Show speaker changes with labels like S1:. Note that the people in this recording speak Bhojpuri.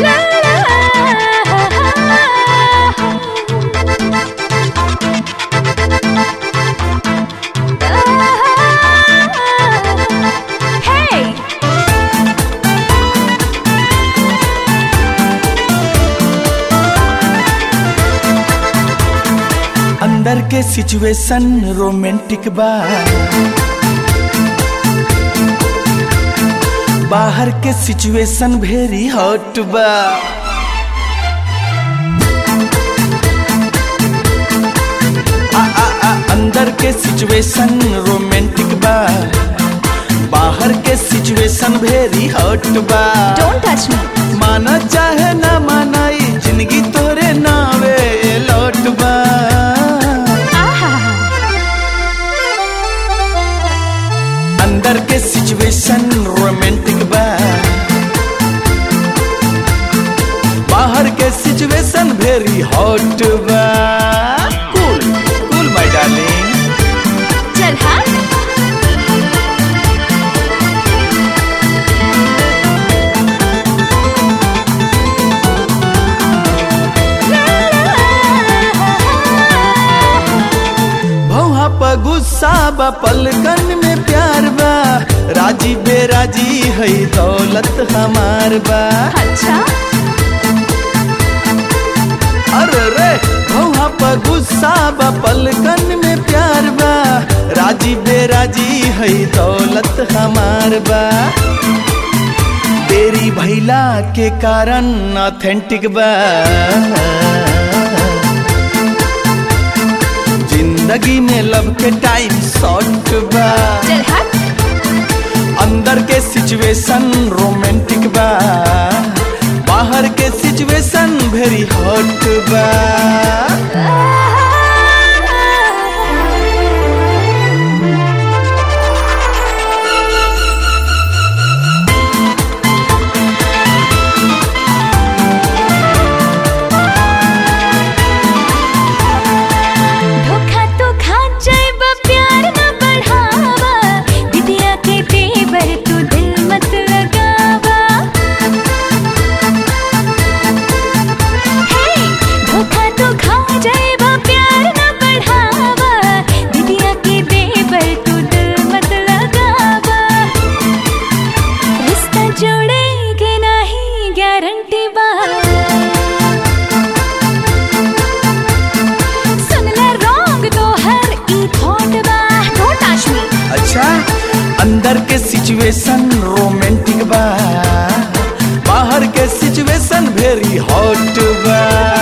S1: Hey!
S2: अंदर के सिचुएशन रोमांटिक बा बाहर के सिचुएशन वेरी हॉट बा आ, आ, आ, अंदर के सिचुएशन रोमांटिक बा बाहर के सिचुएशन वेरी हॉट बा
S1: Don't touch me.
S2: माना चाहे ना माना ई जिंदगी तोरे नावे लौट बा
S1: आहा!
S2: अंदर के सिचुएशन रोमांटिक बा बाहर के सिचुएशन वेरी हॉट बा कूल कूल माय डार्लिंग
S1: चल हाँ
S2: भौहा पर गुस्सा बा पलकन में प्यार बा राजी बेराजी है दौलत हमार बा
S1: अच्छा
S2: अरे रे भौहा पर गुस्सा बा पलकन में प्यार बा राजी बेराजी है दौलत हमार बा तेरी भैला के कारण ऑथेंटिक बा जिंदगी में लव के टाइम शॉर्ट बा
S1: चल हाँ
S2: अंदर के सिचुएशन रोमांटिक बा बाहर के सिचुएशन वेरी हॉट बा
S1: धोखा तो खा जाइबा प्यार न बढ़ावा दिदिया के तेवर तू दिल मत लगावा हे धोखा तो खा जाइबा प्यार न बढ़ावा दिदिया के तेवर तू दिल मत लगावा रिश्ता जोड़ेगे नहीं गारंटी बा सुन ले रॉन्ग तो हर ई थॉट बा डोंट टच मी
S2: अच्छा अंदर के सिचुएशन रोमांटिक बा बाहर के सिचुएशन वेरी हॉट बा